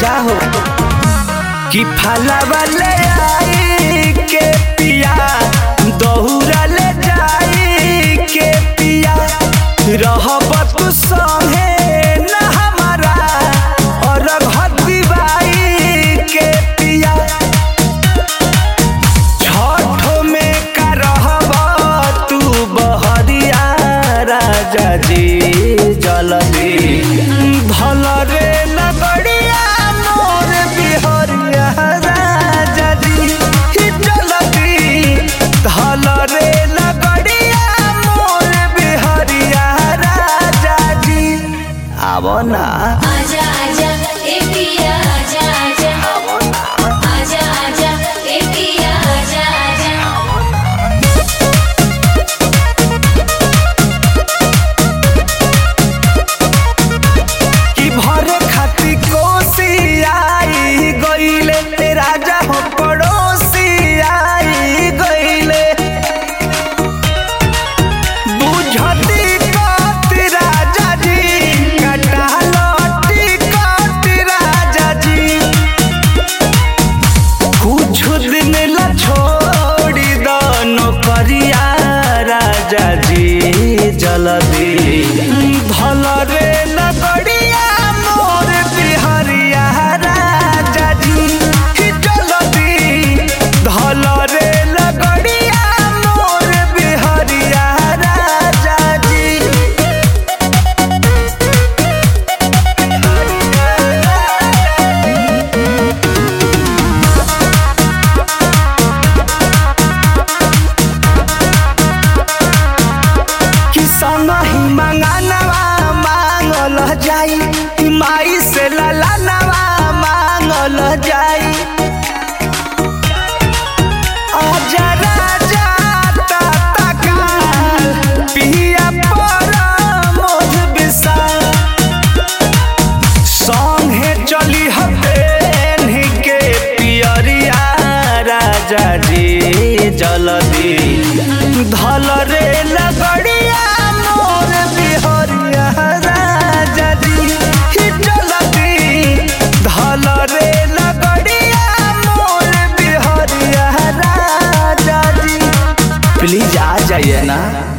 राजा हो कि फलवा ले आई के पिया दहुरा ले जाई के पिया रहब तू संगे न हमारा और घती बाई के पिया छठो में का रहब तू बहरिया राजा जी जलदी भल रे लगड़िया मोर बिहरिया राजा जी ही जलदी धल रे लगड़िया मोर बिहरिया राजा जी आवो ना आजा आजा ए पिया आजा आजा आजा आजा ए पिया आजा आजा कि भरे खाती कोसी आई गईले राजा हो पड़ोसी आई गईले बुझती कत राजा जी कटालती कत राजा जी कुछ दिन ला छोड़ी दो नौकरिया राजा जी जल्दी भल रे लगड़िया मोर बिहरिया राजा जी ही जल्दी धल रे लगड़िया मोर बिहरिया राजा जी कि संगहि मंगानवा मांगल जाई कि माई से ललानवा मांगल जाई आजा राजा ताता काल पिया पर मोध विशाल संगे चली हबेन के पियरिया राजा जी जल्दी धल रे लगड़िया मोर बिहरिया राजा जी ही जल्दी धल रे लगड़िया मोर बिहरिया राजा जी प्लीज आ जाइए ना